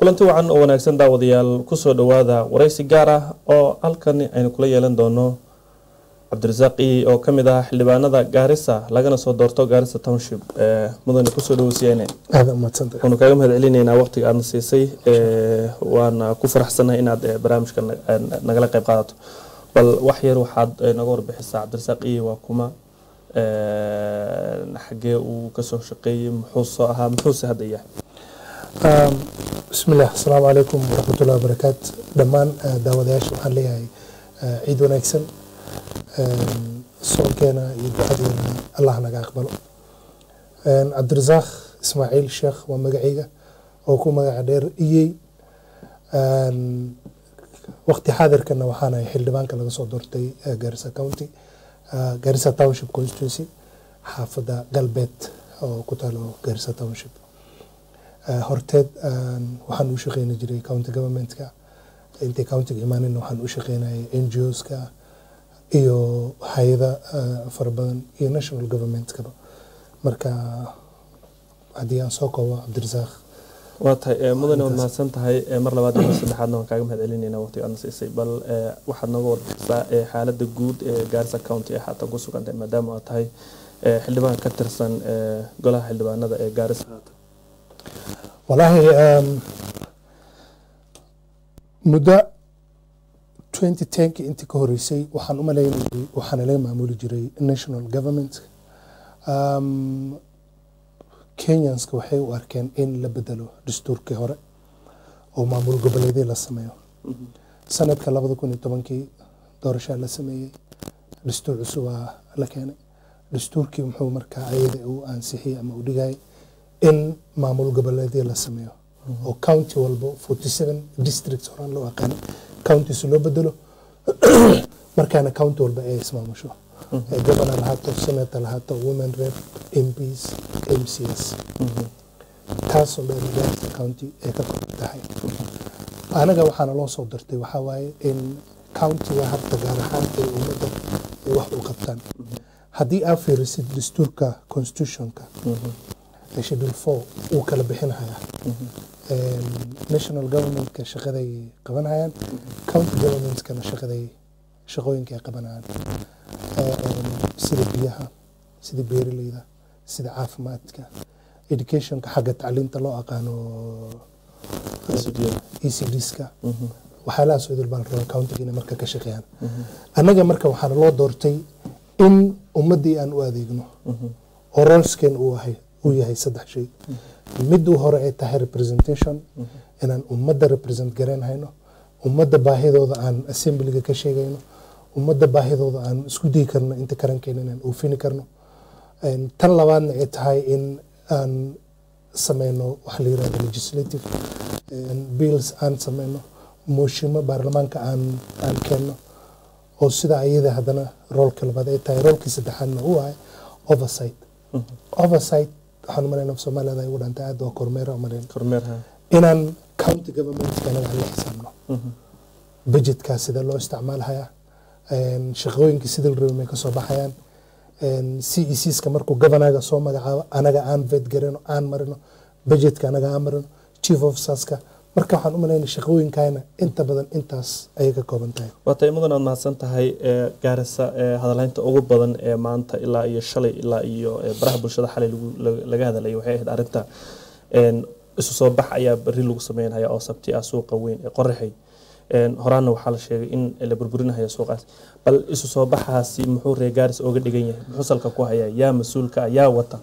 kulanti wacan oo wanaagsan daawadayaal kusoo dhowaada waraysi gaar ah oo halkan aynu kula yeelan doono cabdirasaaq ii oo kamid ah xildhibaanada gaarisa lagana soo doorto gaarisa township mudane kusoo dhaweysiyeene waanu kaaga mahad celinaynaa waqtiga aadna siisay waana ku faraxsanahay inaad barnaamijka nagala qeyb qaadato bal wax yar waxaad naga warbixisaa cabdirasaaq ii waa kuma xagee uu kasoo shaqeeyey muxuu soo ahaa muxuuse hadda yahay bismillaah asalaamu calaykum waraxmatullahi wabarakaatu dhammaan daawadayaasha waxaan leeyahay ciid wanaagsan soonkeena iyo ducadeena allah naga aqbalo cabdirasaaq ismaaciil sheekh waa magacayga oo ku magaca dheer iyey waqti xaadirkana waxaanahay xildhibaanka laga soo doortay garissa county garissa township constituency xaafadda galbeed oo ku taalo garissa township horteed waxaan u shaqeyni jiray county governmentka intay countiga imaanin waxaan u shaqeynayay n g oska iyo hay-ada fara badan iyo national governmentkaba marka haddii aan soo koobo cabdirasaaq waa tahay mudane waad mahadsan tahay mar labaad mar saddexaadna waan kaaga mahad celinayna waqtiga aadna siisay bal waxaad nooga warbixisaa xaaladda guud ee gaarisa county ee haatan ku sugantahay maadaama aad tahay xildhibaan ka tirsan golaha xildhibaanada ee gaarisa haatan walaahi muddo twenty tenki intii ka horeysay waxaan u malaynayay waxaana laga maamuli jiray national government kenyanska waxay u arkeen in la bedelo dastuurkii hore oo maamul goboleedii la sameeyo sanadka labada kun iyo tobankii doorashaa la sameeyey dastuur cusubaa la keenay dastuurkii muxuu markaa ayada uu ansixiyey ama u dhigayay in maamul goboleedii la sameeyo oo county walbo forty seven districts horaan loo aqaanay counties loo bedelo markaana county walba ay ismaamusho governor lahaato senator lahaato women rep mps mcs taasoo dheer gaarisa county ay ka kor tahay anaga waxaana loo soo dartay waxaa waaye in countiga harta gaar ahaan ay ummadda ay wax u qabtaan haddii aad fiirisid dastuurka constitutionka schedule four uu kala bixinhayaa national governmentka shaqaday qabanhayaan county governmentkana shaqaday shaqooyinka ay qabanayaan sida biyaha sida beeraleyda sida caafimaadka educationka xagga tacliinta loo aqaano e c dska waxyaalahaas idil baa la rabaa countiga inay marka ka shaqeeyaan annaga marka waxaana loo doortay in ummaddii aan u adeegno oo rolsken uu ahay uu yahay saddex shay miduu hore ay tahay representation inaan ummadda represent garayn hayno ummadda baahidooda aan assemblyga ka sheegayno ummadda baahidooda aan isku dayi karno inta karankeena inaan oofini karno tan labaadna ay tahay in aan sameyno waxa la yirahdo legislative bills aan sameyno mooshimo baarlamaanka aan aan keenno oo sida ayada haddana roolka labaad ay tahay roolkii saddexaadna uu ahay oversight oversight waxaan umalayna soomaaliyada ay ugu dhantay aad waa kormeera umalayn kormeerha inaan county governmentka anaga aan la xisaabno budgetkaa sida loo isticmaalhayaa shaqooyinkii sida la rabay may kasoo baxayaan c e cska markuu governaga soo magacaabo anaga aan vet garano aan marino budgetka anaga aan marino chief officerska marka waxaan u malaynaya shaqooyinkayna inta badan intaas ayay ka kooban tahay waa tahay mudan aad mahadsan tahay gaarisa hadalhaynta ugu badan ee maanta ilaa iyo shalay ilaa iyo baraha bulshada xalay laga hadalaya waxay ahayd arrinta isu soo bax ayaa beri lagu sameynaya oo sabti ah suuqa weyn ee qoraxay horaana waxaa la sheegay in la burburinaya suuqaas bal isu soo baxaasi muxuu reer gaaris ooga dhigan yahay muxuu salka ku hayaa yaa mas-uulka ah yaa wata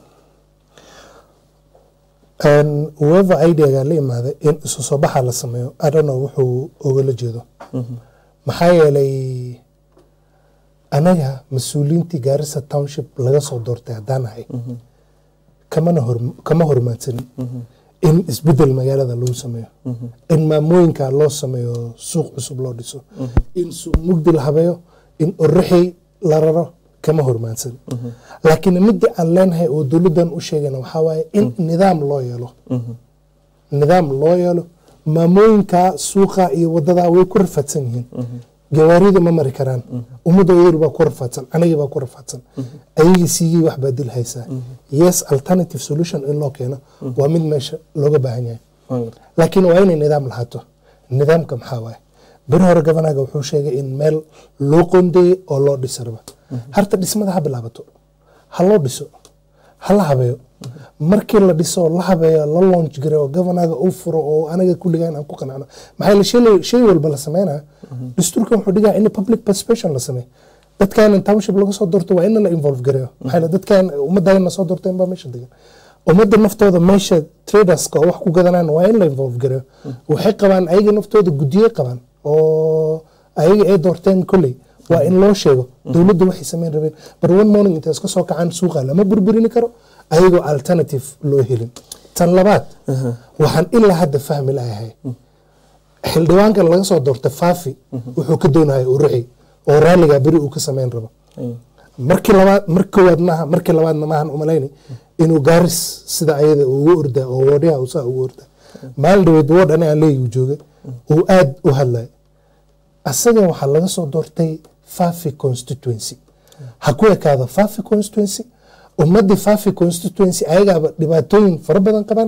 whoever ideaga la imaaday in isu soo baxa la sameeyo adhano wuxuu ogala jeedo maxaa yeelay anaga mas-uuliyiintii gaarisa township laga soo doortay haddaan ahay kamana hor kama hormaadsanin in isbedel magaalada lagu sameeyo in maamooyinka loo sameeyo suuq cusub loo dhiso in suuq mugdi la habeeyo in oraxi la raro kama hormaansan laakiin midii aan leenahay oo dowladdan u sheegana waxaa waaye in nidaam loo yeelo nidaam loo yeelo maamooyinka suuqa iyo wadada way ku rafaadsan yihiin gawaarida ma mari karaan ummadda yar baa ku rafaadsan anagii baa ku rafaadsan ayagii siigii wax baa dil haysaa yes alternative solution in loo keeno waa mid meesha looga baahan yahay waan gartay laakiin waa inay nidaam lahaato nidaamka maxaa waaye beri hore gabanaga wuxuu sheegay in meel loo qoondeeyey oo loo dhisa raba harta dhismada ha bilaabato ha loo dhiso ha la habeeyo markii la dhiso oo la habeeyo la launch garay oo gabanaga uu furo oo anaga kulligaan aan ku qanacno maxaa yeele shay- shay walba la sameynaya dastuurkan wuxuu dhigaa in public participation la sameeyo dadkan in township laga soo doorto waa in la involve gareeyo maxaa yeele dadkan ummaddan soo doorteen baa meesha degan ummadda naftooda meesha traderska oo wax ku gadanaan waa in la involve gareeyo waxay qabaan ayaga naftooda guddiye qabaan oo ayaga ay doorteen kolley waa in loo sheego dowladda waxay sameyn rabeen bar one morning intay iska soo kacaan suuqa lama burburini karo ayagoo alternative loo helin tan labaad waxaan ilaa hadda fahmi lahay xildhibaankan laga soo doortay faafi wuxuu ka doonaya uruxi oo raaligaa beri uu ka sameyn rabo Ay. markii labaad mar koowaad maaha markii labaadna maahan umalayni inuu gaaris sida ayada ugu orda oo woodyaha uu saa ugu orda maalin dhaweed wood ani aan leeyi joogay uu aad u hadlay asaga waxaa laga soo doortay fafi constituency ha ku ekaado fafi constituency ummadii fafi constituency ayagaaba dhibaatooyin fara badan qabaan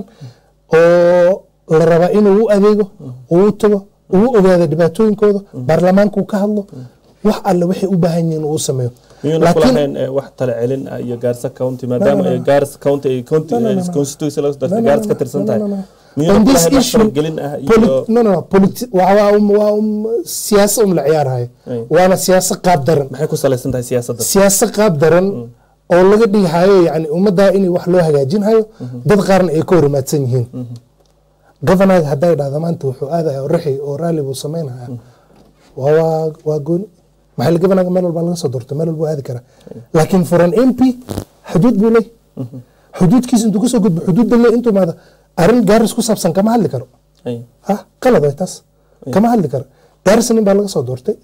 oo la rabaa inuu u adeego uu u tago uu u ogaado dhibaatooyinkooda baarlamaanka uu ka hadlo wax alle waxay u baahan yihiin uu u sameeyo miyuuna Laakiin- kulahayn eh, wax tale celin ah iyo gaarisa county maadaama no, ay no. gaarisa county ay county No, no, no, eh, no. constituency laga soo No, dartay no, gaaris no, ka no, tirsan no, tahay no, no. miyuuna On this kulahayn wax issue, faragelin ah poli- iyo no, no, no, politi- waa waa um, waa um, siyaasa um la ciyaarhayo Ay. waana siyaasa qaab daran maxay ku salaysan tahay siyaasadda siyaasa qaab daran oo laga dhigahayo yani ummaddaa in wax loo hagaajinhayo dad qaarna ay ka horimaadsan yihiin governaga hadday dhahda maanta wuxuu aadaya raxi oo raalli buu sameynaya waa waa waa gooni maxaa la governaga meel walba laga soo doorto meel walba aadi karaa laakiin for an mp xuduud buu leey xuduudkiisa intuu kasoo gudbo xuduudda le intuu maada arrin gaaris ku saabsan kama hadli karo Ay. ha qalad way taas kama hadli karo gaarisa nin baa laga soo doortay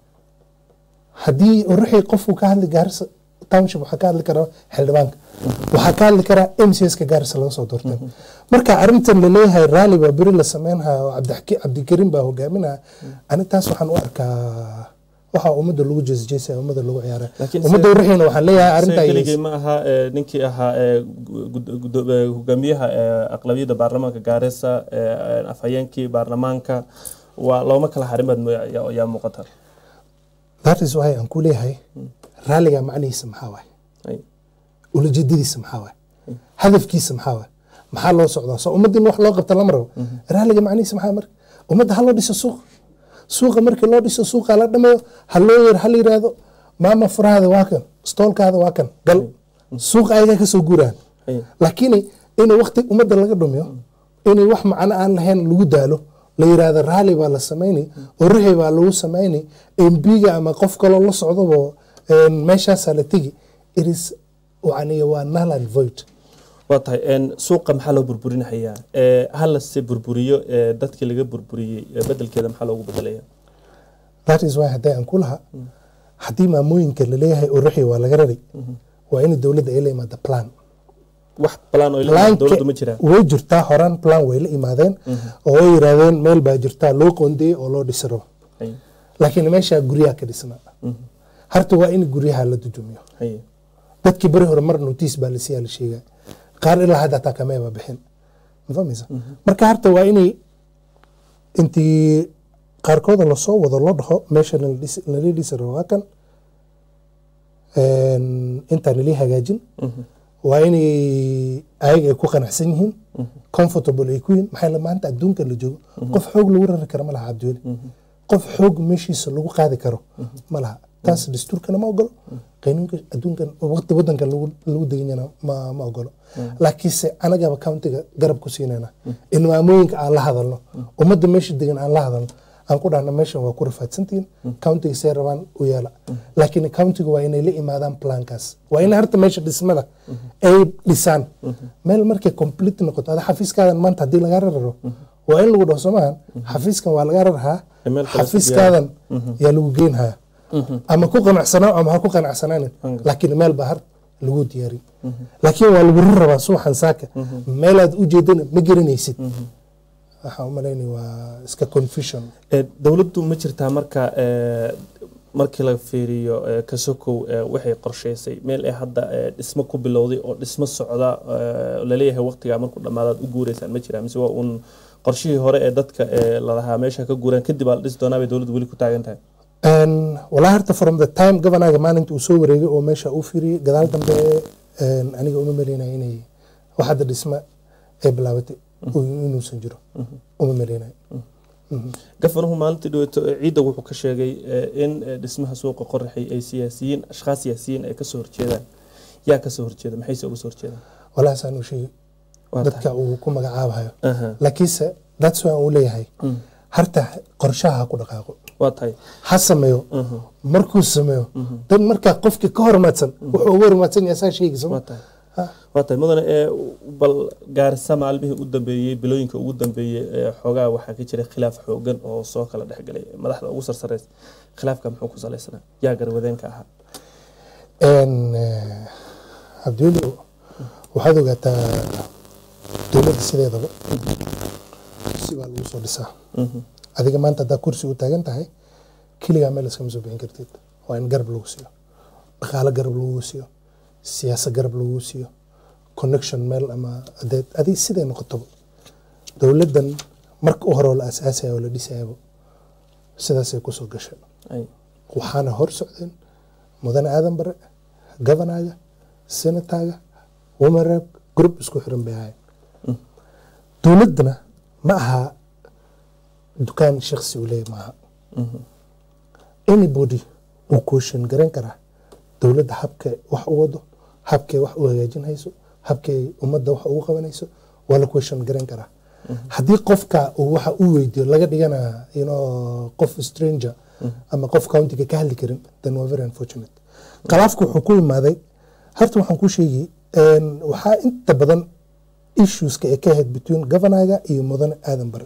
haddii ruuxii qofku ka hadli gaarisa township waxaa ka hadli karaa xildhibaanka waxaa ka hadli karaa m c s ka gaarisa laga soo doortay marka arrintan laleeyahay raalli baa beri la sameynaya oo cabdixaki- cabdikariim baa hogaaminaya ani taas waxaan u arkaa waxa ummadda lagu jeesjeesaya ummadda lagu ciyaaraya Laakiin ummadda se- ruuxiina waxaan leeyahay Isaga arrintaa keligii ma aha eh, ninkii ahaa eh, gud- gud- eh, hogaamiyaha eh, aqlabiyadda baarlamaanka gaarisa eh, afhayeenkii baarlamaanka waa looma kala harin baad mo- yaa yaa muuqata that is why aan ku leeyahay raalliga macnihiisa maxaa waaye Ay. ulajeedadiisa maxaa waaye hadafkiisa maxaa waaye maxaa loo socdaa soo ummadda in wax loo qabta lama rabo raalliga macnihiisa maxaa marka ummadda ha loo dhiso suuq suuqa markii loo dhiso suuqa la dhameeyo ha loo yar ha la yiraahdo maama furahaada waa kan stoolkaada waa kan gal suuqa ayagaa kasoo guuraan Ay. laakiin inay waqti ummadda laga dhumiyo inay wax macno aan lahayn lagu daalo la yiraahdo raalli baa la sameynay oo ruxi baa lagu sameynay mbiga ama qof kaloo la socdabo een, meeshaasaa la tegi it is yani waa null and void waa tahay een, suuqa maxaa loo burburinahayaa Eh, ha lase burburiyo eh, dadkii laga burburiyey eh, bedelkeeda maxaa loogu bedelaya that is why hadday aan ku laha haddii maamooyinka laleeyahay oo ruxi waa laga rari waa in dowladda ay la imaada plan wax balaan oo ilaa Planka dowladdu ma jiraan way jirtaa horaan plan way la imaadeen oo ay yiraahdeen meel baa jirtaa loo qoondeeyey oo loo dhisi rabo Ay. laakiin meeshaa guryaha ka dhisnaa harta waa in guryaha la dudumiyo Ay. dadkii beri hore mar notiis baa lasiyaa la sheegaa qaar ilaa hadda taa kameeba bixin ma fahmaysa marka harta waa inay intii qaarkooda lasoo wado loo dhaho meesha lala dhisi- lala dhisi rabo waa kan Een, intaan lii hagaajin waa inay ayaga ay ku qanacsan yihiin comfortable ay ku yihiin maxaa yeele maanta adduunka la joogo qof xoog lagu rari karo ma laha cabdiweli qof xoog meeshiisa lagu qaadi karo ma laha taas dastuurkana ma ogolo qanuunka adduunkan waqti wadankan lagu lagu deganyana ma ma ogolo laakiinse anagaba countiga garab ku siinayna in maamooyinka aan la hadalno ummadda meesha degan aan la hadalno aan ku dhahna meeshan waa ku rafaadsantihiin countiga see rabaan u yeela laakiin countiga waa inay la imaadaan plankaas waa in harta meesha dhismada ay dhisaan meel markay complete noqoto ada xafiiskaadan maanta haddii lagaa rararo waa in lagu dhaho soomahan xafiiskan waa lagaa rarahaa Meel kale xafiiskaadan yaa lagu geynhayaa ama ku qanacsanaa ama ha ku qanacsanaanin laakiin meel baa har lagu diyaari laakiin waa lagu rabaa subaxan saaka meelaad u jeedana ma garanaysid waxaan u malaynaya waa iska confusion Eh, dowladdu ma jirtaa marka eh, markii la fiiriyo eh, kasokow eh, waxay qorshaysay meel ay hadda eh, dhismo ku bilowday oo dhismo socda eh, laleeyahay waqtigaa markuu dhammaadaad u guureysaan ma jiraa mise waa uun qorshihii hore ee dadka ee lalahaa meesha ka guuraan kadib aa la dhisi doonaa bay dowladdu weli ku taagan tahay Een, walaa horta from the time governaga maalinta uu soo wareegay oo meesha uu firiyey gadaal dambe een, aniga uma maleynaya inay wax hadda dhisma ay bilaabatay oo inuusan jiro uma maleynaya gafanuhu maalintii dhaweeto ee ciidda wuxuu ka sheegay eh, in eh, dhismaha suuqa qoraxay ay siyaasiyiin ashkhaas siyaasiyiin ay kasoo horjeedaan yaa kasoo horjeeda maxayse uga soo horjeedaan walaa saan uu sheegay Waa dadka uu ku magacaabayo Aha. laakiinse that's why uu leeyahay Mm. harta qorshaha ha ku dhaqaaqo waa tahay ha sameeyo Mhm. markuu sameeyo dan markaa qofkii ka hormaadsan wuxuu uga hormaadsan yahay saa sheegi waa soma tahay waa tahay mudane ee bal gaarisa maalmihii u dambeeyey bilooyinka ugu dambeeyey ee xoogaa waxaa ka jiray khilaaf xoogan oo soo kala dhexgalay madaxda ugu sarsareys khilaafka muxuu ku salaysanaa yaa garwadeenka ahaa cabdiweli waxaad ogaataa dowladda sideedaba si baa lagu soo dhisaa Mhm. adiga maanta haddaa kursi u taagan tahay keligaa meel iskama soo bixin kartid waa in garab lagu siiyo dhaqaalo garab lagu siiyo siyaasad garab lagu siiyo connection meel ama adeed adig siday noqotoba dowladdan marka u hore oo la asaasaya oo la dhisayaba sidaasay kusoo gashay Ay. waxaana hor socdeen mudane aadan bare governaga senataga women rep group isku xiran bay ahayn dowladdana ma aha dukaan shaksi uu leeyahy maaha Mhm. anybody uu kooshin garan karaa dowladda habkay wax u wado habkay wax u hagaajin hayso habkay ummadda wax ugu qabanayso waa la kooshin garan karaa haddii qofka uu waxa u weydiyo laga dhigana you know, qof stranger ama qof countiga ka hadli karin then waa very unfortunate khilaafku wuxuu ku imaaday horta waxaan ku sheegi een, waxaa inta badan issueska ee ka ahayd between governaga iyo mudane aadan bare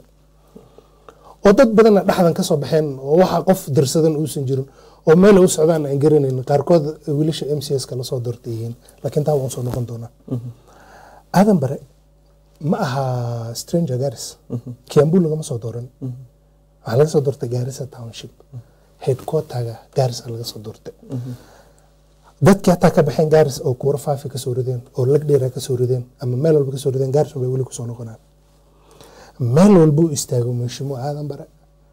oo dad badanna dhexdan ka soo baxeen oo waxa qof dirsadan uusan jirin oo meel u socdaan aan garanayn qaarkood wiilasha m c s ka lasoo doortay yihiin laakiin taa waan soo noqon doonaa aadan bare ma aha stranger garis kiambu lagama soo dooran waxaa laga soo doortay garissa township headquarterga garissa laga soo doortay dadkii hataa ka baxeen garis oo kuura faafi kasoo rideen oo lagdheera kasoo rideen ama meel walba kasoo rideen garis bay weli kusoo noqonaan meel walbuu istaago meeshimo aadan bare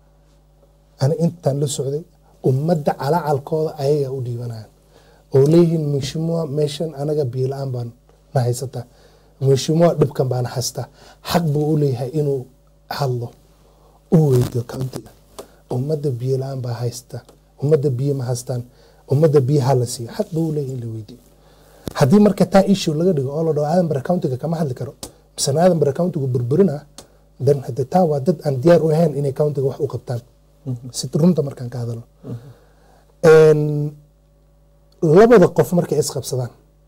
ani intaan la socday ummadda calacalkooda ayagaa u dhiibanayaan oo leeyihiin meeshimoa meeshan anaga biyo la-aan baan na haysataa meeshimoa dhibkan baana haystaa xaq buu u leeyahay inuu hadlo u weydiyo countiga ummadda biyo la-aan baa haysta ummadda biyo ma haystaan ummadda biyaha la siiyo xaq buu u leeyahay in la weydiyo haddii marka taa issue laga dhigo oo la dhaho aadan bare countiga kama hadli karo misena aadan bare countigu burburina dan hade taa waa dad aan diyaar u ahayn inay countiga wax u qabtaan si runta markaan ka hadalo Een, labada qof markay isqabsadaan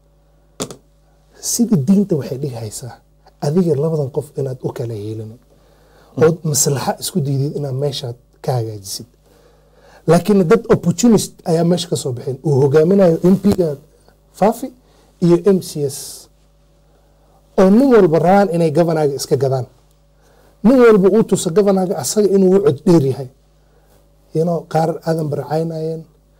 sida diinta waxay dhihi haysaa adiga labadan qof inaad u kala yeelin ood maslaxa isku diidid inaad meeshaad ka hagaajisid laakiin dad opportunist ayaa meesha ka soo baxeen uu hogaaminayo mp-ga fafi iyo m c s oo nin walba rabaan inay governaga iska gadaan nin walba uu tuso governaga asaga inuu u cod dheer yahay you know, qaar aadan baracaynayeen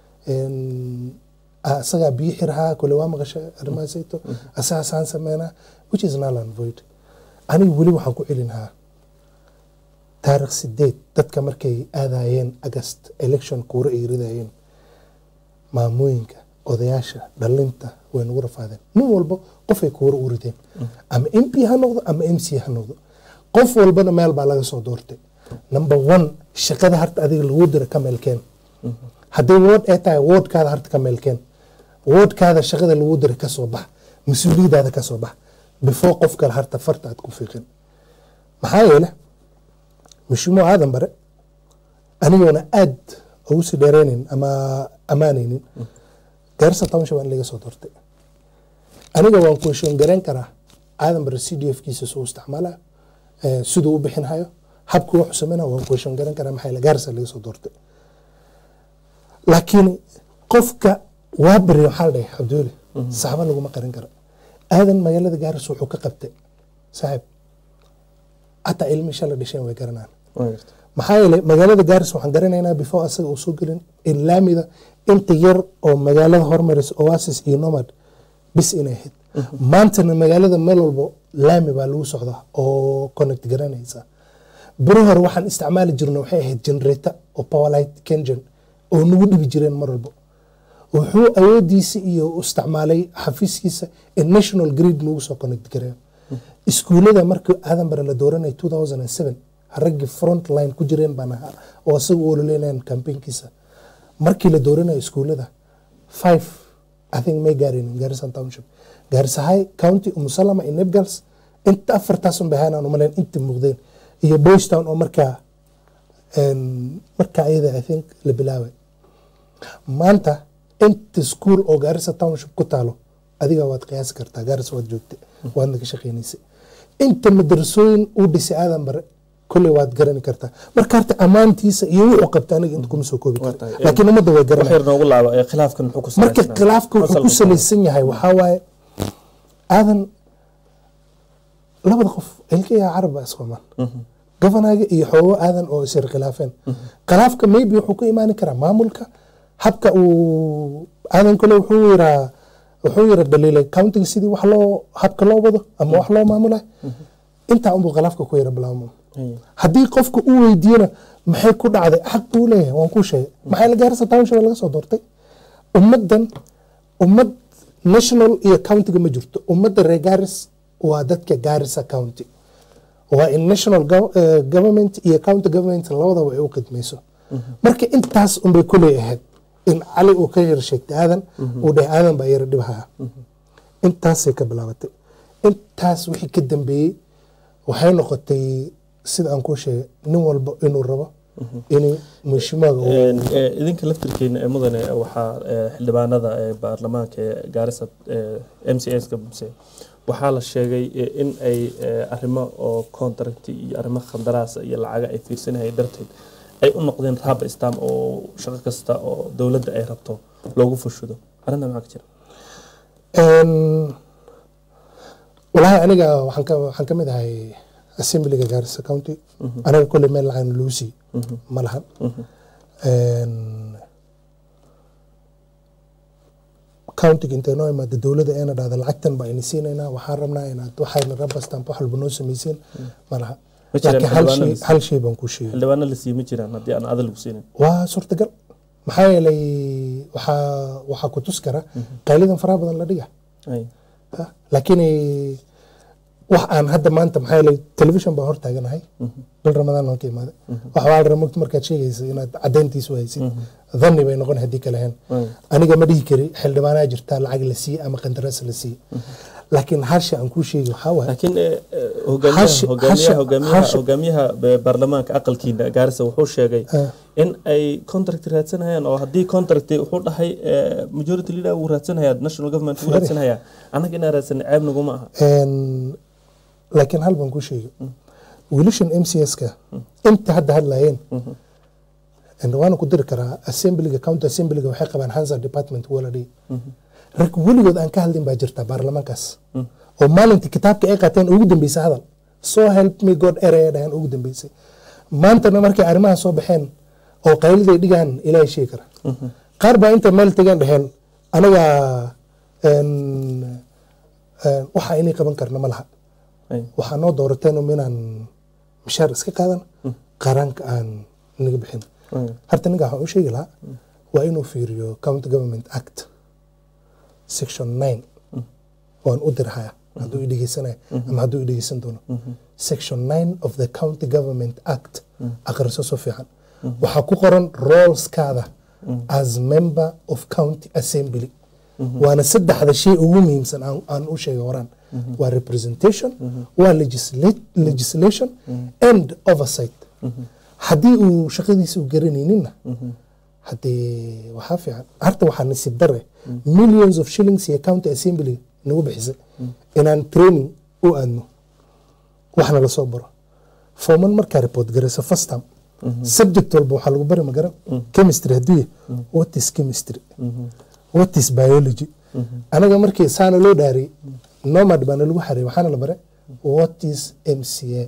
asagaa biyo xirahaa kole waa maqasha arrimahaasayto asagasaan sameynaa which is null and void aniga weli waxaan ku celinahaa taarikh sideed dadka markay aadayeen agast election kuura ay ridayeen maamooyinka odayaasha dhalinta way nagu rafaadeen nin walba qofay kuura u rideen ama m p ha noqdo ama m c ha noqdo qof walbana meel baa laga soo doortay number one shaqada harta adiga lagu dira ka meelkeen hadday wood ay tahay woodkaada harta ka meelkeen woodkaada shaqada lagu dira ka soo bax mas-uuliyadaada ka soo bax before qof kale harta farta aad ku fiiqin maxaa yeele mashimo aadan bare anigoona aad ugu sii dheereynin ama ammaanaynin gaarisa township aan laga soo doortay aniga waan kueshoon garan karaa aadan bare c d f kiisa soo isticmaala siduu u bixinhayo habku wuxuu sameynaya waan kueshoon garan karaa maxaa yeele gaarisa laga soo doortay laakiin qofka waa beri waxaa la dhahay cabdiweli saxba laguma qarin karo aadan magaalada gaaris wuxuu ka qabtay saaxiib hataa ilmi shala dhasheen way garanaan maxaa yeelay magaalada gaaris waxaan garanaynaa before asaga uu soo gelin in laamida inta yar oo magaalada hormaraysa oasis iyo nomad bis inay ahayd maantana magaalada meel walbo laami baa lagu socdaa oo connect garanaysa beri hore waxaan isticmaali jirna waxay ahayd generator oo powerlight kengen oo nagu dhibi jireen mar walbo wuxuu awoodiisa iyo u isticmaalay xafiiskiisa in national grid nagu soo connect gareeyo iskuulada markii aadan bare la dooranay 2007 raggii front line ku jireen baan ahaa oo isaga u ololeynayaan campaignkiisa markii la dooranayo iskuulada five i think may gaarin garissa township garissa high county umusalama iyo nebgals inta afartaas un bahaanaan umaleyn inta muuqdeen iyo boystown oo markaa een, markaa ayada i think la bilaabay maanta inta school oo garissa township ku taalo adiga waad qiyaasi kartaa garissa waad joogtay waadna ka shaqeynaysay inta madrasooyin uu dhisay aadan bare kolley waad garani kartaa marka horta ammaantiisa iyo wuxuu qabta aniga inta kuma soo koobi Waa karo tahay. laakiin ummadda way wax garanaya yar noogu laaba ee khilaafkan muxuu ku marka salaysnaa? khilaafka wuxuu ku Asalka salaysan yahay waxaa waaye aadan labada qof ilkayaa caraba isqamaan gofanaga iyo xoogo aadan oo isir khilaafeen khilaafka maybe wuxuu ka imaani karaa maamulka habka uu aadan kale wuxuu yiraa wuxuu yira dhaliilay countiga sidii wax loo habka loo wado ama wax loo maamulay intaa unbuu khilaafka ku yara bilaabmo Haya. haddii qofka uu weydiiyana maxay ku dhacday xaq buu leeyahay waan kuu sheegay maxay la gaarisa township laga soo doortay ummaddan ummad national iyo countiga ma jirto ummadda reer gaaris waa dadka gaarisa county waa in national gov- eh, government iyo county government labadaba ay u khidmayso marka intaas unbay kuley ahayd in cali uu ka yar sheegtay aadan uu dhahay aadan baa yara dhibhaya intaasay ka bilaabatay intaas wixii ka dambeeyey waxay noqotay sida aan kuu sheegay nin walba inuu rabo inuu mashimaaga uu Een, ee, idinka laftirkeena ee mudane waxaa ee, xildhibaanada ee baarlamaanka ee gaarisa m c s ka bumse waxaa la sheegay ee, in ay ee, arrimo oo contract iyo arrimo khandaraasa iyo lacaga ay fiirsanayay darteed ay u noqdeen raaba istam oo shaqo kasta oo dowladda ay rabto loogu fushudo arrinta maxaa ka jira Een, walahi aniga waxaan ka waxaan ka mid ahay assemblyga Garissa County aniga kolley meel lacag lagu sii ma lahan Een, countiga intay noo imaada dowladda eena dhahda lacagtan baa ini siinaynaa waxaan rabnaa inaad waxayna raba stamp wax walba noo samaysiin ma laha Ma jiraan laakiin hal shay xildhibaano hal shay baan kuu sheegay xildhibaano la siiyey ma jiraan haddii aan adal lagu siinin waa suurtagal maxaa yeelay waxaa waxaa ku tus kara qaylidan faraha badan la dhiga Haya. Ha, laakiin eh, wax aan hadda maanta maxaa yeelay television baa hor taaganahay bil ramadaan waan ka imaaday wax waa la rabaa markaad sheegaysa inaad cadayntiisu haysid dhanni bay noqon haddii kale ahayn Haya. aniga ma dhihi kari xildhibaanaa jirtaa lacag la siiye ama qandaraas la siiye laakiin harsha aan kuu sheegi waxaa waaye laakiin eh, eh, hogaamiyaha Hashi- hogaamiyaha hashi- hogaamiyaha hashi- hogaamiyaha be- baarlamaanka aqalkiina gaarisa wuxuu sheegay Ah. in ay contract raadsanayaan oo haddii contract wuxuu dhahay eh, majority leader uu raadsanaya national government uu Sorry. raadsanaya annaga inaan raadsan ceeb naguma aha Een, laakiin hal baan kuu sheegi wiilashan m c s-ka inta hadda hadlayeen And waana ku diri karaa assemblyga county assemblyga waxay qabaan hansa department wala dhihi rag weligood aan ka hadlin baa jirta baarlamaankaas oo maalintii kitaabka ay qaateen ugu dambeysay hadal so help me god eraya dhahan ugu dambeysay maantana markay arrimaha soo baxeen oo qayliday dhigaan ilaahay sheegi kara qaar baa inta meel tegaan dhaheen anaga een, een, waxa inay qaban karna ma laha Haya. waxaa noo doorateen um inaan mishaar iska qaadan qaranka aan naga bixin Haya. horta ninka waxaan u sheegi lahaa waa inuu fiiriyo county government act section nine waan u dirhaya hadduu i dhegeysanaya ama hadduu i dhegeysan doono section nine of the county government act akhriso so fiican waxaa ku qoran roleskaada as member of county assembly waana saddexda shay ugu muhiimsan aan aan u sheegay horaan waa representation waa legisla- legislation and oversight haddii uu shaqadiisa u garanayninna haddee waxaa fiican harta waxaa nasiib dare millions of shillings iyo county assembly nagu bixisay inaan training u aadno waxna lasoo baro foman markaa report garayso first time subject walba waxaa lagu bari magaran chemistry hadduu yahay what is chemistry what is biology anaga markii saana loo dhaariyey nomad baana lagu xareeyey waxaana la bare what is mca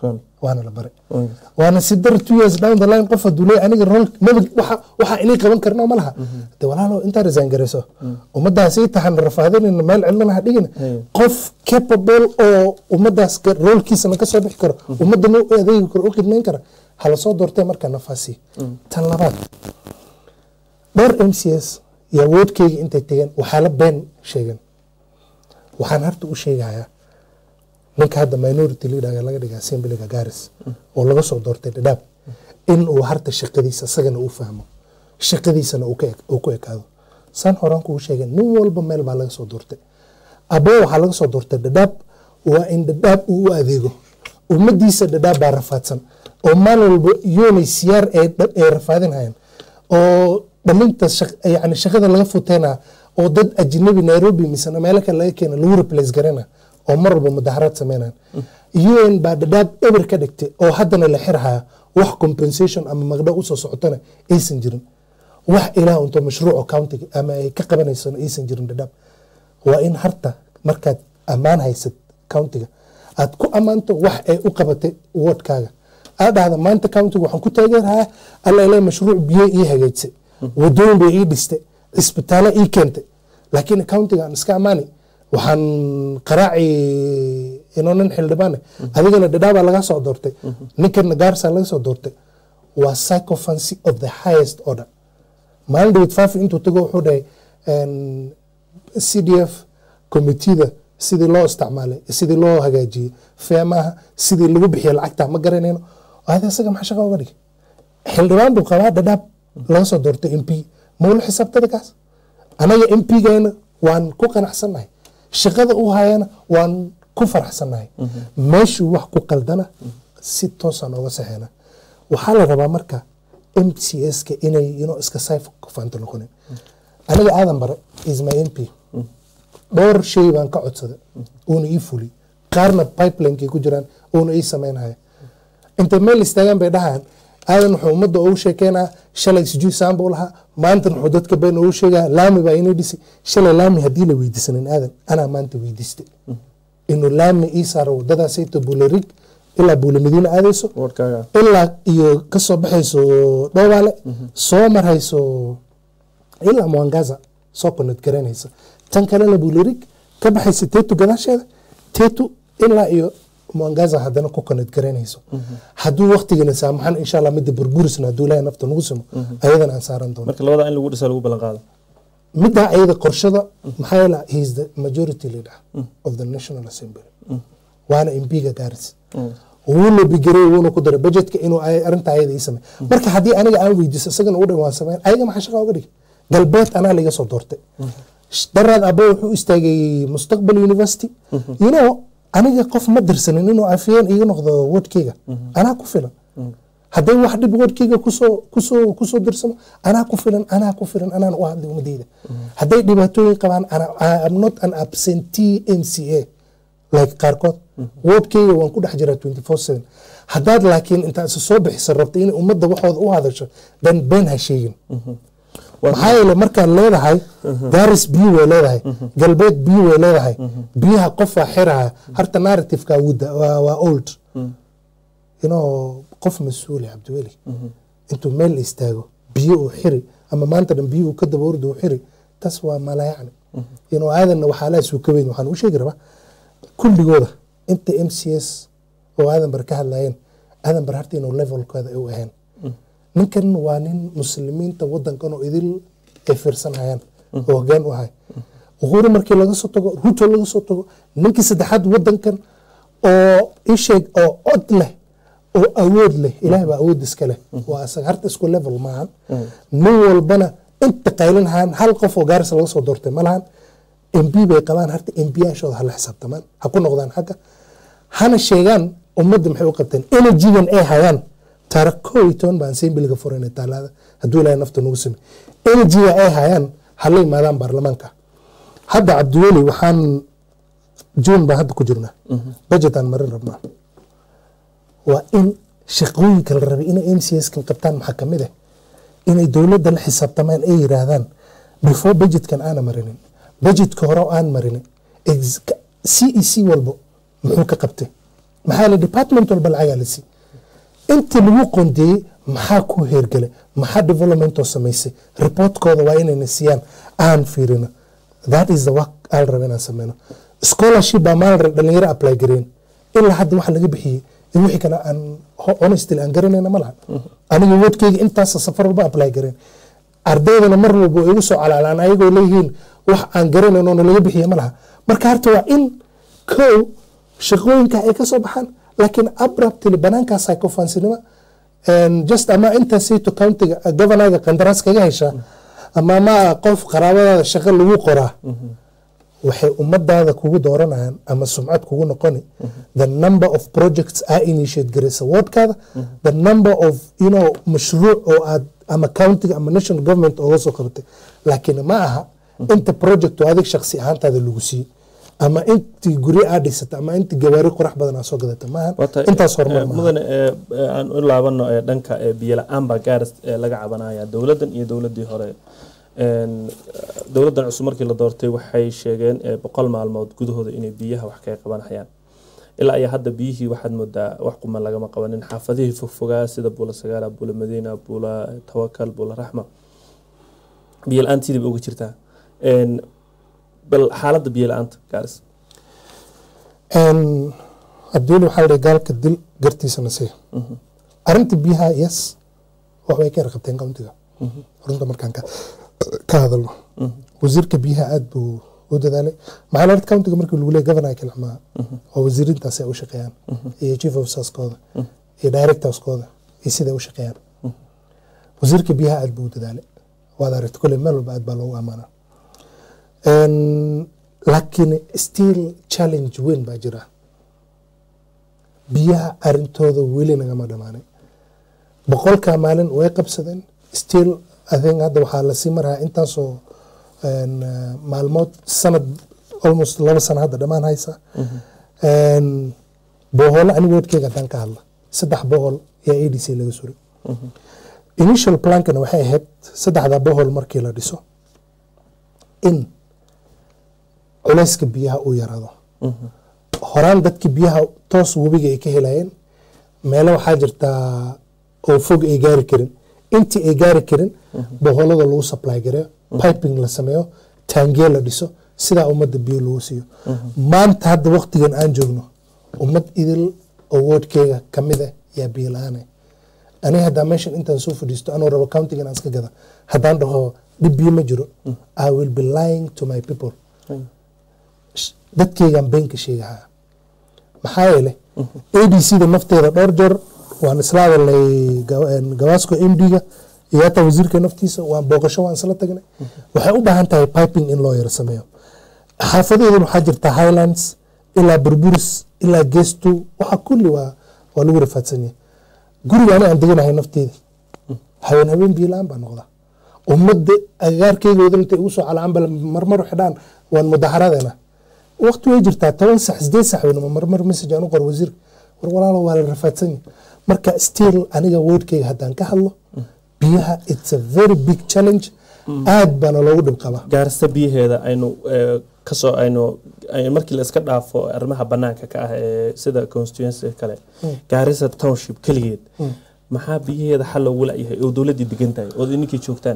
Run. waana la baray Mm. waana si dar two years down the line qof haduu leeyahay aniga rol maba waxa waxa inay qaban karno ma laha de walaalo intaa resign garayso ummadaas ii tahan rafaadinayna meel cilana ha dhigina Hey. qof capable oo ummadaas ka- roolkiisana ka soo bixi karo ummadana u adeegi karo u khidmayn kara hala soo doortee markaa nafaasi tan labaad dhowr m c s iyo awoodkeyga intay tegeen waxaa la been sheegeen waxaan harta u sheegayaa ninka hadda minority leader laga dhiga assemblyga garis oo laga soo doortay dhadhaab in uu harta shaqadiisa isagana uu fahmo shaqadiisana uu ka eg- uu ku ekaado saan horaan kuu sheegay nin walba meel baa laga soo doortay aboo waxaa laga soo doortay dhadhaab waa in dhadhaab uu u adeego ummadiisa dhadhaab baa rafaadsan oo maalin walba yoonay siyaar ay dha- ay rafaadinhayaan oo dhalinta shaq- yani shaqada laga futeena oo dad ajnabi nairobi misena meelo kale laga keena lagu replace garana oo mar walba mudaharaad sameynayan un baa dhadhaab eber ka dhigtay oo haddana la xirhaya wax compensation ama magdho usoo socotona aysan jirin wax ilaah unto mashruuco countiga ama ay ka qabanaysona aysan jirin dhadhaab waa in harta markaad ammaan haysad countiga aad ku ammaanto wax ay u qabatay wardkaaga aad dhahda maanta countiga waxaan ku taageerahaa alla ilaa mashruuc biyo ii hagaajisay wadooyin bay ii dhistay cisbitaalo ii keentay laakiin countiga aan iska ammaani waxaan qaraaci inoo nin xildhibaane adigana dhadhaabaa laga soo doortay ninkana gaarsaa laga soo doortay waa psychophancy of the highest order maalin dhawid faafi intuu tago wuxuu dhahay c d f committeeda sidii loo isticmaalay sidii loo hagaajiyey feemaha sidii lagu bixiya lacagta ma garanayno hada isaga maxaa shaqa uga dhigay xildhibaan buu qabaa dhadhaab laga soo doortay m p mawla xisaabtada kaas anaga m p-geena waan ku qanacsannahay shaqada u hayana waan ku faraxsannahay meeshuu wax ku qaldana si toosaan oga saxeena waxaa la rabaa marka m c s-ka inay ino iska sayf kufaanta noqonin aniga aadan bare is my m p dhowr shay baan ka codsaday uuna ii fuli qaarna pipelinekay ku jiraan uuna ii sameynaya intay meel istaagaan bay dhahaan aadan wuxuu ummadda ugu sheekeynaa shalay sijui saan buu lahaa maantan wuxuu dadka been ugu sheegaa laami baa inay dhisi shalay laami haddii la weydiisanin aadan anaa maanta weydiistay inuu laami ii saaro wadadaasayto buularig ilaa buula madiina aadayso wardkaaga ilaa iyo kasoo baxayso dhowaale soo marhayso ilaa mwangaza soo konad garanaysa tan kalena buulirig ka baxaysa tetu gadaasheeda tetu ilaa iyo mwangaza haddana ku konad garanayso hadduu waktigana saamaxan insha allah midda burburisna hadduu ilahay nafta nagu simo ayadana aan saaran doono marka labada in lagu dhisa lagu ballan qaado middaa ayada qorshada maxaa yeela he is the majority leader of the national assembly waana mpiga gaaris wuuna bigarey wuuna ku daray budgetka inuu ay- arrinta ayada ii samey marka haddii aniga aan weydiiso isagana u dhan waan sameyn ayaga maxaa shaqa uga dhigay galbeed anaa laga soo doortay daraad abo wuxuu istaagay mustaqbal university you know aniga qof ma dirsanin inuu afiyeen iga noqdo wordkeyga anaa ku filan hadday wax dhib wordkeyga kusoo kusoo kusoo dirsamo anaa ku filan anaa ku filan anaan u hadlay ummadeyda hadday dhibaatooyin qabaan ana- I am not an absentee mca like qaarkood wordkeyga waan ku dhex jiraa 24/7 haddaad laakiin intaad isa soo bixisa rabta inay ummadda waxooda u hadasho dan been ha sheegin maxaa yeele markaad leedahay garis biyo way leedahay galbeed biyo way leedahay biyaha qofaa xiraha harta narrativeka wudda waa waa old you know qof mas-uuli cabdiweli intuu meel istaago biyo uu xiri ama maanta dhan biyo uu ka daba orda uu xiri tas waa malayacni you know aadanna waxaa laa suu ka weyn waxaan u sheegi rabaa kulligooda inta m c s oo aadan bar ka hadlayeen aadan bar harta inuu levelkooda ay u ahayn ninkan waa nin muslimiinta wadankan oo idil ay fiirsan hayaan oo hogaan u ahay uhuru markii laga soo tago ruto laga soo tago ninkii saddexaad wadankan oo isheeg oo cod leh oo awood leh ilaah baa awood iska leh waa asaga harta isku level maahan nin walbana inta qaylin hayaan hal qof oo gaarisa laga soo doortay ma lahan mb bay qabaan harta mb yaashooda hala xisaabtamaan ha ku noqdaan xagga hana sheegaan ummadda maxay u qabteen energygan ay hayaan taara koo iyo toban baan sembiliga furayna taalaada hadduu ilaahay nafta nagu samey energyga ay hayaan hala yimaadaan baarlamaanka hadda cabdiweli waxaan june baan hadda ku jirnaa budgetaan marin rabnaa waa in shaqooyinka la rabay inay m c s kan qabtaan maxaa ka mid ah inay dowladda la xisaabtamaan ay yiraahdaan before budgetkan aana marinin budgetka hore oo aan marinin ex- c e c walbo muxuu ka qabtay maxaa la department walba lacagaa la sii inta lagu qondeeyey maxaa ku heergale maxaa developmentoo samaysay reportkooda waa inayna siiyaan aan fiirino that is the work aan raba inaan sameyno scholarship baa maalin rab dhalinyaro apply gareen ilaa hadda waxa laga bixiyey in wixii kale aan ho- honestly aan garanayna ma laha aniga woodkeyga intaas safar walba apply gareen ardaydana mar walba way igu soo calaalaan ayagoo leeyihiin wax aan garanayn oo nalaga bixiye ma laha marka horta waa in kow shaqooyinka ay ka soo baxaan laakiin abruptly banaankaasa kufaansinimo just ama intaasayto countiga governorga qandaraas kaga heshaa ama ma qof qaraabadaada shaqo lagu qoraa waxay ummadaada kugu dooranayaan ama sumcad kugu noqoni the number of projects aa initiate garaysa wardkaada the number of you know mashruuc oo aad ama countiga ama national government ooga soo qabatay laakiin ma aha inta project oo adig shaksi ahaantaada lagu siiyey ama intii guryo aa dhisata ama intii gawaari qurax badan aa soo gadata maaha Wata- intaas horumar eh, maaha mudane eh, eh, aan u laabano ee dhanka eh, biyo la-aan baa gaaris eh, laga cabanaya dowladdan iyo dowladdii hore En, eh, dowladdan cusub markii la doortay waxay sheegeen eh, boqol maalmood gudahooda inay biyaha wax kaga qabanayaan ilaa iyo hadda biyihii waxaad moodaa wax quman lagama qabanin xaafadihii fogfogaa sida buula sagaala buula madiina buula tawakal buula raxma biyo la-aan sidii ba uga jirtaa En, bal xaaladda biyo la-aanta gaaris abdiil waxaa la gaalka dil gartiisana sii arinta biyaha yes waxbay ka yarqabteen countiga runta markaan ka ka hadalno wasiirka biyaha aad buu u dadaalay maxaa la countiga markii lagu leeyahay governor kilxmaa oo wasiirintaas ay u shaqeeyaan iyo chief officerskooda iyo directorskooda iyo siday u shaqeeyaan wasiirka biyaha aad buu u dadaalay waad aragta kole meel walba aad baa loogu amaanaa laakiin still challenge weyn baa jira biyaha arintooda weli nagama dhamaanin boqolkaa maalin way qabsadeen still i think hadda waxaa lasii marahaa intaasoo een, eh, maalmood sanad almost laba sano hadda dhammaan haysa Een, boholo aniga wadkeyga haddaan ka hadla saddex bohol yaa a d c laga suray initial plankana waxay ahayd saddexda bohol markii la dhiso in culayska biyaha uu yaraado horaan dadkii biyaha toos webiga ay ka helayeen meelo waxaa jirtaa oo fog ay gaari karin intii ay gaari karin boholada lagu supply gareeyo piping la sameeyo taangiye la dhiso sidaa ummadda biyo lagu siiyo maanta hadda waqtigan aan joogno ummad idil oo woodkeyga kamid ah yaa biyo la-aane aniga haddaa meeshan intaan soo fadhiisto anuu rabo countigan aan iska gada haddaan dhaho dhib biyo ma jiro i will be lying to my people sh- dadkeygaan beenka sheegahaa maxaa yeele a d c da nafteeda dhowr jeer waan isla hadalnay ga- een, gawaasko m d ga iyo hataa wasiirka naftiisa waan booqasho waan isla tagnay waxay u baahan tahay piping in loo yaro sameeyo xaafadeedan waxaa jirta highlands ilaa burburis ilaa geestu waxa kulli waa waa lagu rafaadsan yahay guriga ani aan deganahay nafteedii haween haween biyo la-aan baa noqda ummadda agagaarkeygooda intay ugu soo calaanbal marmar xidhaan waan mudaharadeena waqti way jirtaa toban sax sideed sax weynama marmar message aan u qor wasiir war walaalo waa la rafaadsan yahay marka still aniga wordkeyga haddaan ka hadlo biyaha it's a very big challenge aad baana loogu dhib qabaa gaarista biyaheeda aynu eh, kasoo aynu ay- markii la iska dhaafo arrimaha banaanka ka ah ee sida constituency kale gaarisa township keligeed maxaa biyaheeda xal loogu la-yahay oo dowladdii degan tahay ood ininkii joogtaan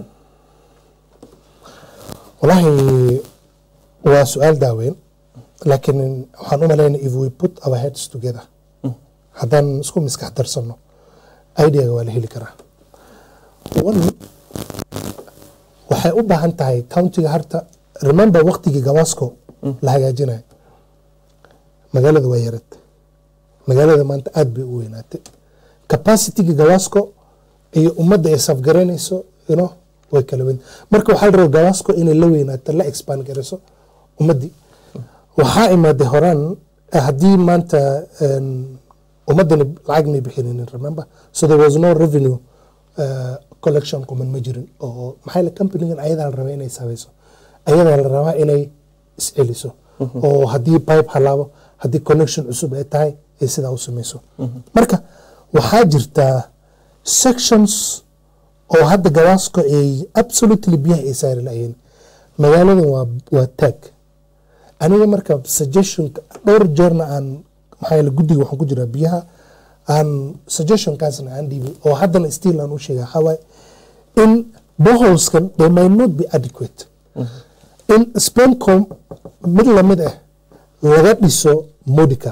walaahi waa su-aal daaweyn laakiin waxaan u malaynaya if we put our heads together haddaan isku miskax darsano ideaga waa la heli karaa one waxay u baahan tahay countiga harta remember waqtigii gawaasko la hagaajinayo magaalada waa yarad magaalada maanta aad bay u weynaatay capacity-ga gawaasko iyo ummadda ay safgaraynayso you know, way kala weyn marka waxaa la rabaa gawaasko inay la weynaato la expand garayso ummaddii waxaa imaaday horaan eh, haddii maanta een, ummaddani lacag may bixininin remember so there was no revenue uh, collection kuman ma jirin oo maxaa la companigan ayadaa la rabaa inay sabayso ayadaa la rabaa inay isceliso oo haddii pipe halaabo haddii connection cusub ay tahay ay sidaa u samayso marka waxaa jirtaa sections oo hadda gawaasko ay absolutely biyaha ay saari lahayn magaaladan waa waa taag aniga marka suggestionka dhowr jeerna aan maxaa yeele guddiga waxaan ku jiraa biyaha aan suggestionkaasna aan dhiibay oo haddana still aan u sheegay waxaa waaye in boholeskan they might not be adequate in spencom mid lamid ah laga dhiso modica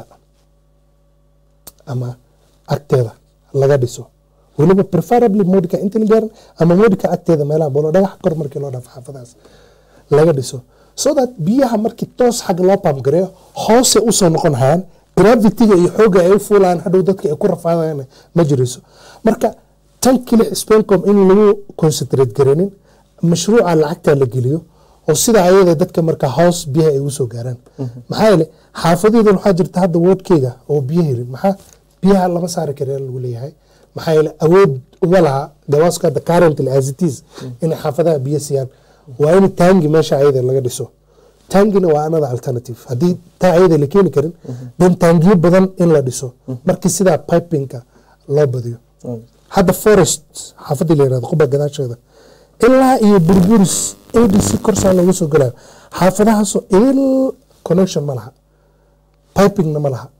ama agteeda laga dhiso weliba preferably modica intan gaaran ama modica agteeda meelaha bolo dhagax kor markii loo dhaafo xaafadahaas laga dhiso so that biyaha markii toos xagga loo pamgareeyo hoose usoo noqon hayaan gravitiga iyo xoogga ay u fuulayaan hadhow dadka ay ku rafaadayaan ma jirayso marka tan keli spencom in lagu concentrate gareenin mashruuca lacagta la geliyo oo sida ayada dadka marka hoos biyaha ay usoo gaaraan maxaa yeele xaafadeedan waxaa jirta hadda woodkeyga oo biyo helin maxaa biyaha lama saari kare lagu leeyahay maxaa yeele awood uma laha gawaaska hadda currently as it is inay xaafadaha biyo siiyaan waa in taangi meesha ayada laga dhiso taangina waa another alternative haddii taa ayada la keeni karin then taangiyo badan in la dhiso markii sidaa pipingka loo badiyo hadda forest xaafadii la yirahdo quba gadaasheeda ilaa iyo burburis adc korsaa looga soo galayo xaafadahaasoo il connection ma laha pipingna ma laha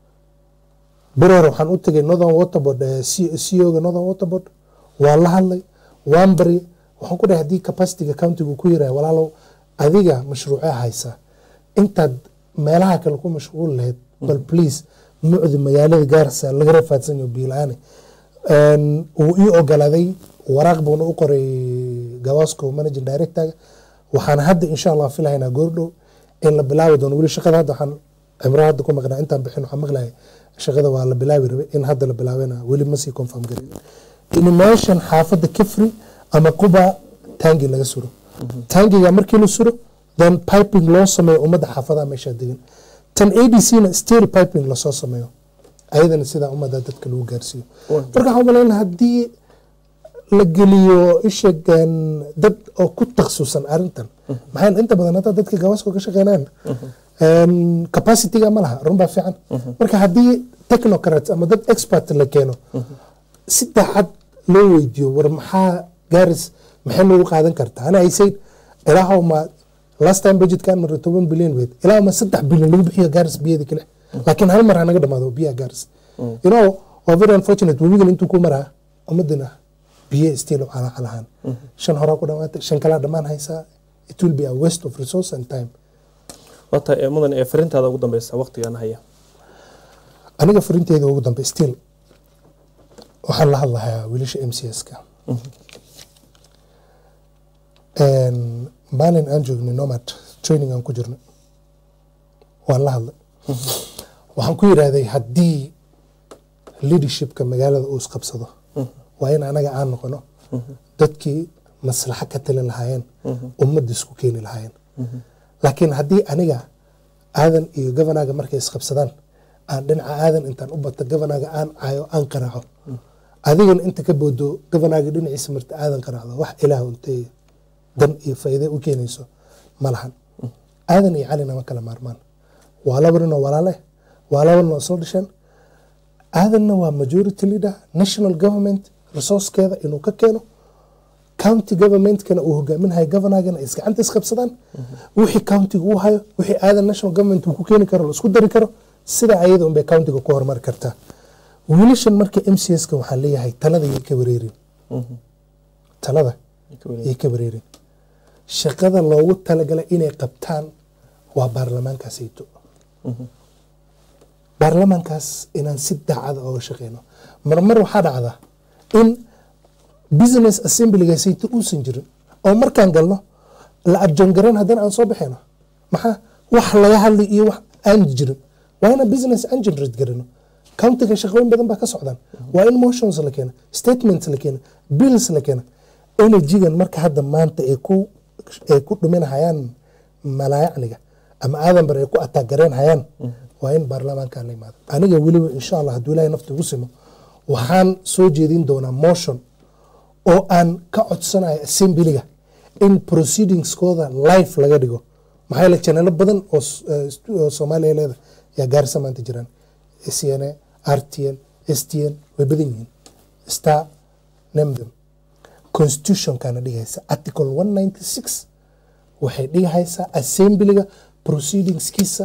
berer waxaan u tegay northern waterboard ceoga northern waterboard waa la hadlay waan bari waxaan ku dhahay haddii capacityga countiga ku yirahay walaalow adiga mashruucee haysa intaad meelaha kale ku mashquul lahayd bal please mucdi magaalada gaarsa laga rafaadsan yaho biila-aane wuu ii ogolaaday waraaq buuna u qoray gawaasko managing directorga waxaan hadda insha allah filahaynaa goordhow in la bilaabi doono weli shaqada hadda waxaan cimro hadda ku maqnaa intaan bixin waxaan maqlayay shaqada waa la bilaabi rabay in hadda la bilaabena weli ma sii confirm garin in meeshan xaafadda kifri ama quba taangi laga suro taangiga markii la suro then piping loo sameeyo ummadda xaafadaha meesha degan tan adc na still piping lasoo sameeyo ayadana sidaa ummadda dadka lagu gaarsiiyo marka waxaan umaleynaa haddii la geliyo isheegan dad oo ku taksusan arintan maxaa inta badan hadda dadka gawaaska ka shaqeynaan capacityga ma laha run baa fiican marka haddii technocrats ama dad expert la keeno si daacad loo weydiiyo war maxaa gaaris maxay nagu qaadan kartaa ana ay said ilaahow ma last time budgetkan mara toban bilyan weyd ilaahow ma saddex bilyan lagu bixiyo gaaris biyada kale laakiin hal mar ha naga dhamaado biyaha gaaris you know waa very unfortunate webigan intuu ku maraa ummadana biyo still calacalahaan shan horaa ku dhamaatay shan kalaa dhammaan haysaa it will be a waste of resource and time wata ee mudan ee farintaada ugu dambeysa waqtigan haya aniga farinteeda ugu dambe still waxaan la hadlahayaa wiilasha m c s-ka maalin aan joognay nomad training aan ku jirnay waan la hadlay waxaan ku yidhaahday haddii leadershipka magaalada uu isqabsado waa in anaga aan noqono dadkii maslaxo ka talin lahaayeen ummadda isku keeni lahaayeen laakiin haddii aniga aadan iyo governaga markay isqabsadaan aan dhinaca aadan intaan u bato governaga aan caayo aan qaraaco adigana inta ka boodo governaga dhinaciisa marta aadan qaraacdo wax ilaah untay dan iyo faa'iide u keenayso ma lahan aadan iyo calina ma kala maarmaan waa laba nin oo walaale waa laba nin oo soo dhasheen aadanna waa majority leader national government resourcekeeda inuu ka keeno county governmentkana uu hogaaminahayo governorgana ay isgacanta isqabsadaan wixii countiga uu hayo wixii aadan national government uu ku keeni karo la isku dari karo sida ayada unbay countiga ku horumari kartaa wiilashan marka m c s ka waxaan leeyahay talada yay ka wareerin talada yay ka wareerin shaqada loogu talagalay inay qabtaan waa baarlamaankaasayto baarlamaankaas inaan si daacada ooga shaqeyno marmar waxaa dhacda in business assemblygaasayto uusan jirin oo markaan galno la adjoongarayn haddana aan soo baxayno maxaa wax laga hadlay iyo wax aan jirin waa inaan business aan generate garano countiga shaqooyin badan baa ka socdaan waa in motions la keena statements la keena bills la keena energygan marka hadda maanta ay ku ay ku dhuminahayaan malaayacniga ama aadanbar ay ku ataagareen hayaan waa in baarlamaankan la yimaado aniga weliba insha allah hadduu ilahay nafta igu simo waxaan soo jeedin doonaa motion oo aan ka codsanayo assemblyga in proceedingskooda life laga dhigo maxaa yeele janalo badan oo soomaaliya leeda yaa gaarisa maanta jiraan cna rtn stn way badan yihiin star nemdem constitutionkana dhigaysa article one ninety six waxay dhigahaysaa assemblyga proceedingskiisa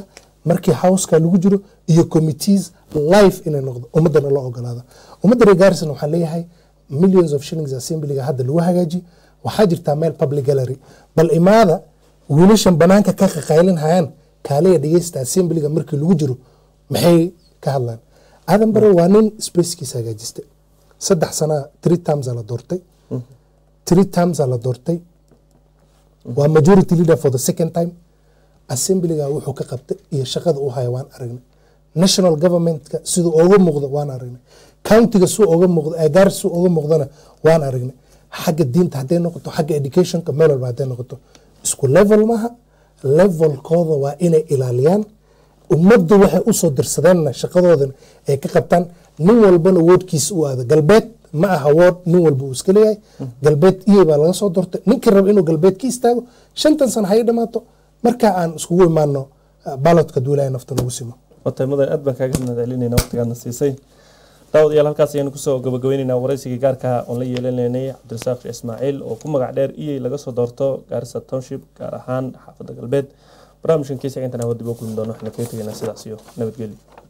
markii houseka lagu jiro iyo committees life inay noqdo ummadana loo ogolaado ummadda reer gaarison waxaan leeyahay millions of shillings assemblyga hadda lagu hagaaji waxaa jirtaa meel public gallery bal imaada wiilashan banaanka ka qaqaylin hayaan kaaliya dhegeysta assemblyga markii lagu jiro maxay ka hadlaan aadan bare waa nin spacekiisa hagaajistay saddex sanaa three times aa la doortay three times aa la doortay waa majority leader for the second time assemblyga wuxuu ka qabtay iyo shaqada uu haya waan aragnay national governmentka siduu oga muuqdo waan aragnay countiga suu oga muuqdo agaar suu oga muuqdana waan aragnay xagga diinta hadday noqoto xagga educationka meel walba hadday noqoto isku level maaha levelkooda waa inay ilaaliyaan ummaddu waxay usoo dirsadeenna shaqadoodan ay ka qabtaan nin walbana woodkiisa u aado galbeed ma aha wood nin walba uu iska leeyahay galbeed iyay baa laga soo doortay ninkii raba inuu galbeed ka istaago shantan sana hay dhamaato markaa aan iskugu imaano balodka duulaya nafta nagu simo watay mudan aad baan kaaga mahadcelinayna waqtigaadna siisay daawadayaal halkaas ayaynu kusoo gabagabaynaynaa waraysigii gaarka oon la yeelanaynay cabdirasaaq sheekh ismaaciil oo ku magac dheer iyay laga soo doorto gaarisa township gaar ahaan xaafadda galbeed barnaamijkan kiisa intan hawa dib u kulmi doono waxaan kaga tegaynaa sidaas iyo nabadgelyo